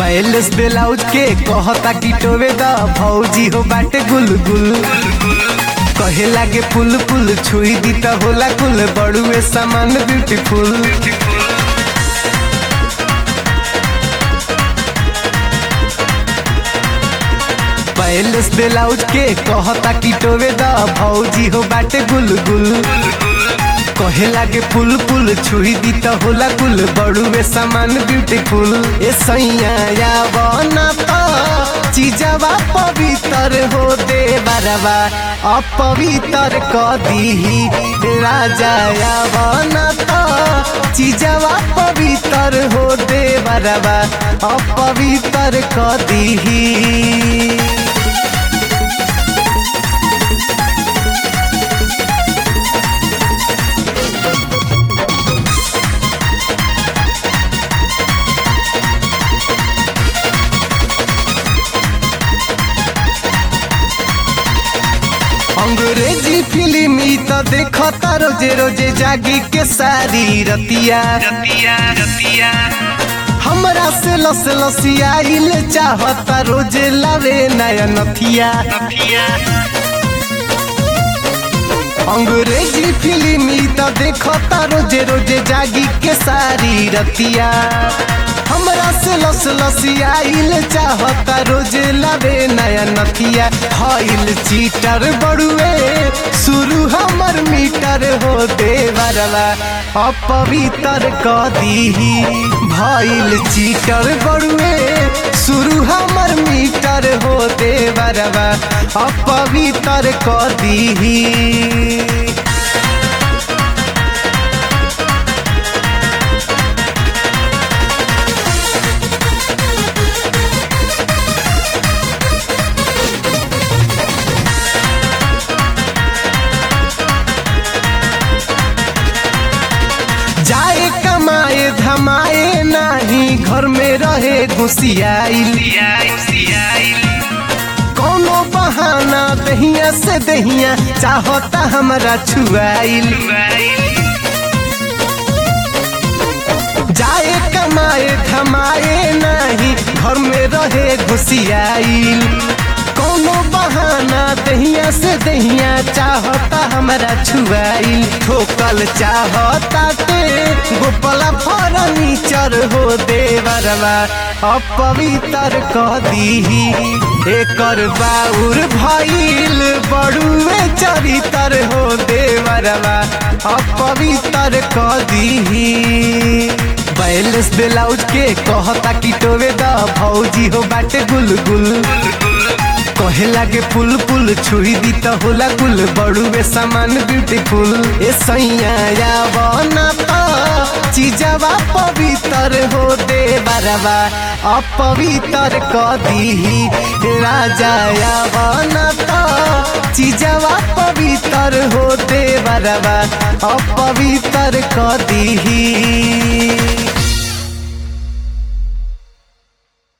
balance blouse के कहता कि टोवे द भौजी हो बाटे गुलगुल कहे लागे पुल पुल छुई दी त होला कुल बड़ुए सामान ब्यूटीफुल बैलेंस ब्लाउज के कहता कि टोवे द भौजी हो बाटे गुलगुल कहे लागे पुल पुल छुई दी त होला कुल बड़ुए सामान ब्यूटीफुल ए सैया या बना तो चीजवा पवित्र हो दे बरवा अपवित्र क दीही राजा या बना तो चीजवा पवित्र हो दे बरवा अपवित्र क दीही अंग्रेजी फिल्म ई त देखता रोजे रोजे जागी के सारी रतिया रतिया रतिया हमरा से लस लसियाइल चाहता रोजे लावे नया नथिया नथिया अंग्रेजी फिल्म ई त देखता रोजे रोजे जागी के सारी रतिया हमरा से लस लसियाइल चाहता रोजे लावे नया नथिया हईल चीटर बड़ुए शुरू हमर मीटर हो देवरवा अपवित्र क दीही भइल चीटर बड़ुए शुरू हमर मीटर हो देवरवा अपवित्र क दीही जाए कमाए धमाए नाही घर में रहे घुसियाइल सियाई सियाई कोनो बहाना दहिया से दहिया चाहता हमरा छुआइल जाए कमाए धमाए नाही घर में रहे घुसियाइल कोनो बहाना दहिया से दहिया चाहता हमरा छुआइल ठोकल चाहता ते गोपला फर्नीचर हो देवरवा अपवित्र क दीही एकर बाउर भइल बड़ुए चरितर हो देवरवा अपवित्र क दीही बैलेंस ब्लाउज के कहता कि टोवे द भौजी हो बाटे गुलगुल कहे लागे पुल पुल छुई दी त होला गुल बड़ुए सामान ब्यूटीफुल ए सैया या बना तो चीजवा पवित्र हो दे बरवा अपवित्र क दीही राजा या बना तो चीजवा पवित्र हो दे बरवा अपवित्र क दीही